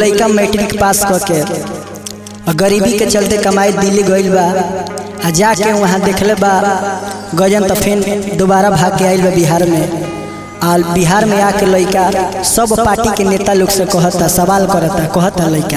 लड़का matric pass क के और गरीबी के चलते कमाई दिल्ली गइल बा आ जाके वहाँ देखले बा गजन तो फिर दोबारा भाग के आइल बा बिहार में आ बिहार में आके लड़का सब पार्टी के नेता लोग से कहता सवाल करता कहता लड़का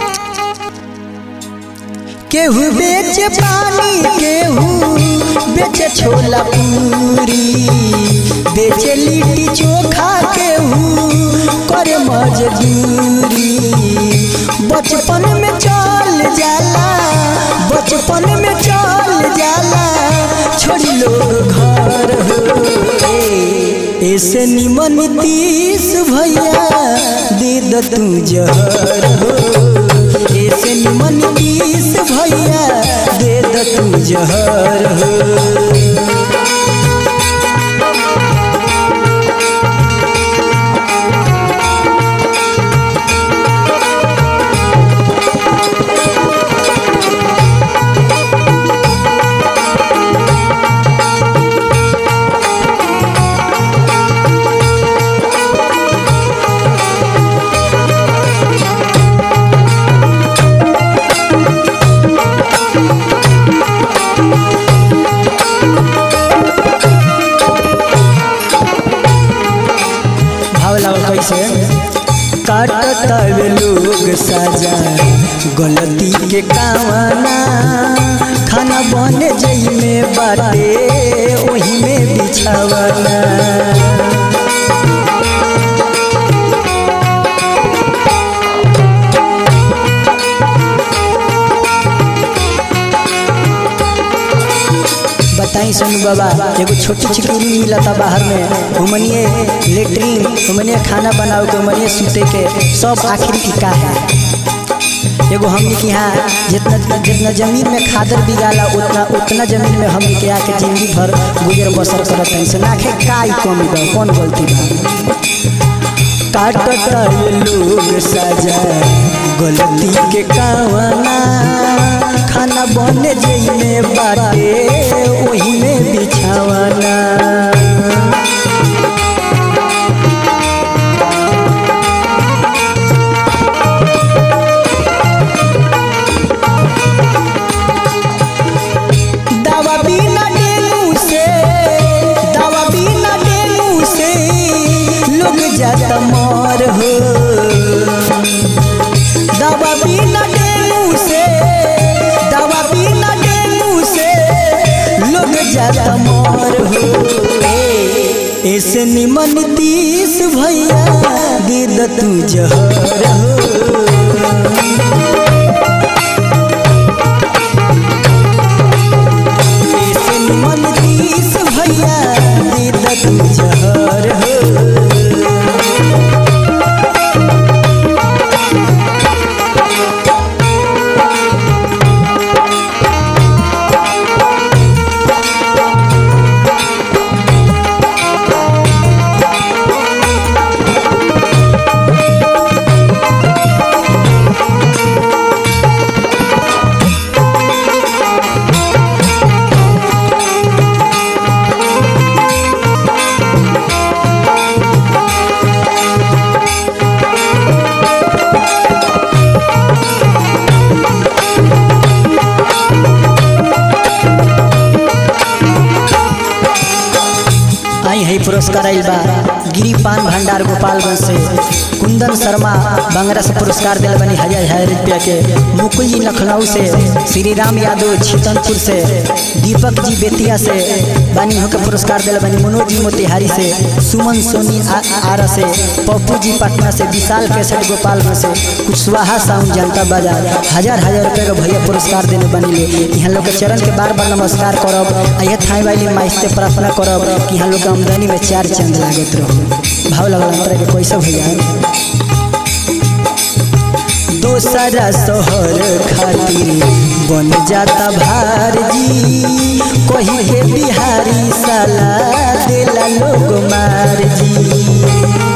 केहू बेचे पानी केहू बेचे छोला पूरी बेचे लिट्टी चोखा केहू करे मजदूरी बचपन में चल जाला बचपन में चल जाला छोड़ी लोग घर हो ऐसे निमन तीस भैया दे द तू जहर हो ऐसे निमन तीस भैया दे द तू जहर हो भाव लागल कैसे काटत लोग सजा गलती के कामना खाना बने जई में बाटे ओही में बिछावना बताई सोनू बाबा एगो छोटी चिकनी मिलता बाहर में उमनिए लेटरिन उमनिए खाना बनाओ के उमनिए सूते के सब आखिर की का है एगो हमने के यहाँ जितना जितना जमीन में खादर बिगाला उतना उतना जमीन में हमने के आके जिंदगी भर गुजर बसर करत हैं से नाखे का ही कमी बा कौन गलती बा काटत लोग सजा गलती के कावना खाना बने जई में बाटे ओही में बिछावना दवा बिना डेंगू से दवा बिना डेंगू से लोग जाता मर हो दवा बिना डेंगू से दवा बिना डेंगू से लोग जाता मर हो ऐसे निमन तीस भैया दे द तू जहर हो ऐसे निमन तीस भैया दे द तू जहर हो आई है पुरस्कार आइल बा गिरी पान भंडार गोपालगंज से कुंदन शर्मा बंगरा से पुरस्कार दिल बनी हजार हजार रुपया के मुकुल जी लखनऊ से श्री राम यादव छितनपुर से दीपक जी बेतिया से बनी होकर पुरस्कार दिल बनी मनोज जी मोतिहारी से सुमन सोनी आ- आरा से पप्पू जी पटना से विशाल केसर गोपालगंज से कुशवाहा साउंड जनता बाजार हजार हजार रुपये का भैया पुरस्कार देने बनी ले यहाँ लोग के चरण के बार बार नमस्कार करब आ यह थाई वाली माई से प्रार्थना करब कि यहाँ लोग के आमदनी में चार चंद लागत रहो भाव लगल अंतर के कैसे भैया दोसरा शहर खातिर बन जाता भार जी कही के बिहारी साला देला लोग मार जी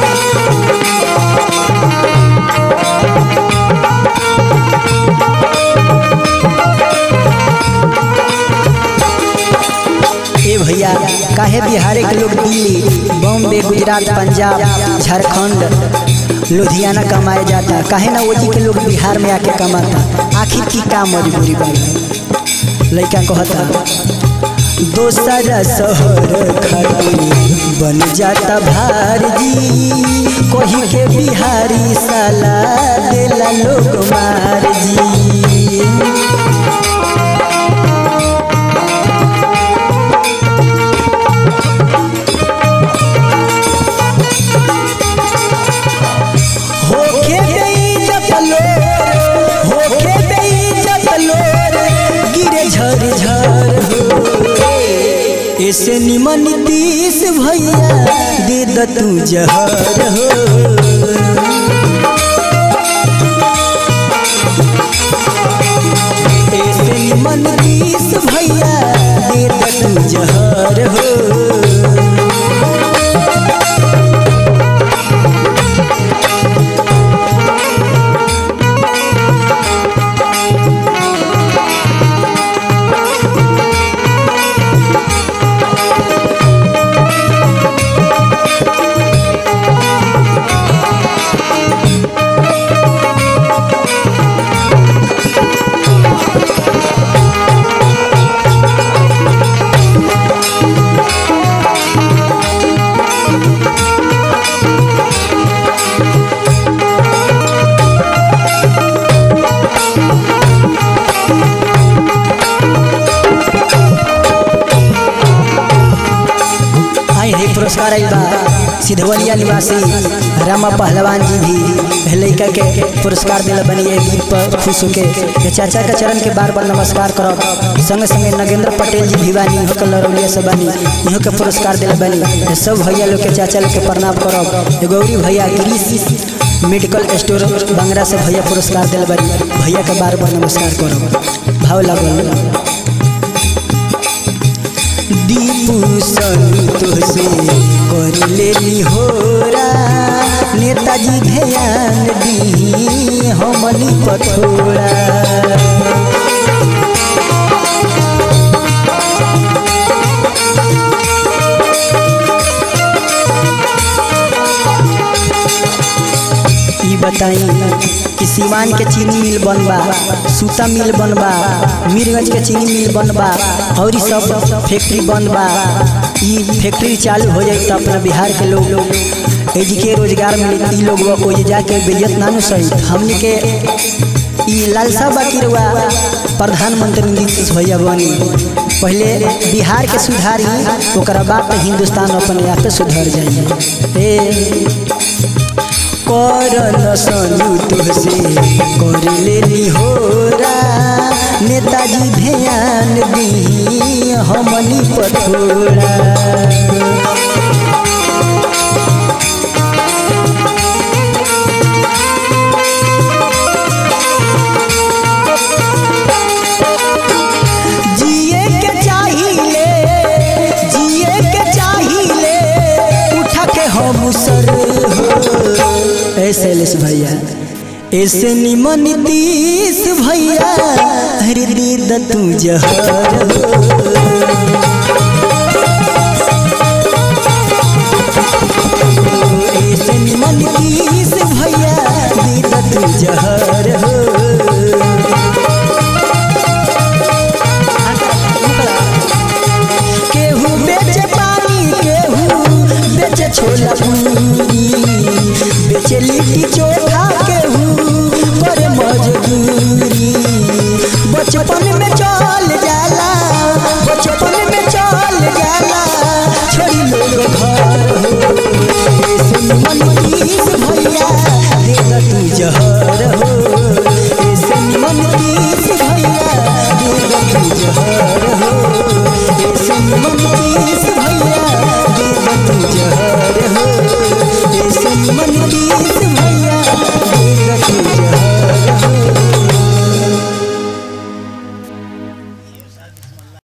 ए भैया काहे बिहार के लोग दिल्ली बॉम्बे गुजरात पंजाब झारखंड लुधियाना कमाए जाता काहे ना ओजी के लोग बिहार में आके कमाता आखिर की का मजबूरी बा लड़का कहता दोसरा शहर खातिर बन जाता भारजी कोही के बिहारी साला देला लोग मार जी होखे बेइज्जत लोर होखे बेइज्जत लोर गिरे झर झर हो ऐसे निमन तीस भैया दे द तू जहर हो ऐसे निमन तीस भैया दे द तू जहर हो आई है पुरस्कार आइल बा सिधवलिया निवासी रामा पहलवान जी भी लड़का के पुरस्कार दिल बनी है गीत पर खुश होके ये चाचा के चरण के बार बार नमस्कार करब संगे संगे नगेंद्र पटेल जी भी बानी इहो के लरौलिया से बानी इहो के पुरस्कार दिल बनी ये सब भैया लोग के चाचा लोग के प्रणाम करब ये गौरी भैया गिरीश मेडिकल स्टोर बंगरा से भैया पुरस्कार दिल बनी भैया के बार बार नमस्कार करब भाव लागल दीपू संतोष से कर लेली होरा नेताजी ध्यान दी हमनी पथोरा ई बताई कि सीवान के चीनी मिल बनबा सूता मिल बनबा मीरगंज के चीनी मिल बनबा और ई सब फैक्ट्री बनबा ई फैक्ट्री चालू हो जाए तो अपना बिहार के लोग एजी के रोजगार मिली ई लोग ओजे जाके बेइज्जत ना न सही हमनी के ई लालसा बाकी रहुआ प्रधानमंत्री नीतीश भैया बनी पहले बिहार के सुधारी ओकरा बाद तो हिंदुस्तान अपने आप सुधर जाइए ए करन संयुक्त से कर लेली होरा नेताजी ध्यान दी हमनी पथोरा जिए के चाहिए जिए के चाहिए उठा के हम सर हो ऐसे लेस भैया ऐसे निमन तीस भैया हर दीद तू जहर हो ऐसे निमन तीस भैया दीद तू जहर हो केहू बेचे पानी केहू बेचे छोला पूरी बेचे लिट्टी चोखा केहू पर मजदूरी बचपन में चल जाला बचपन में चल जाला छोड़ी लोग घर हो ऐसे निमन तीस भैया दे तू जहर हो ऐसे निमन तीस भैया दे तू जहर हो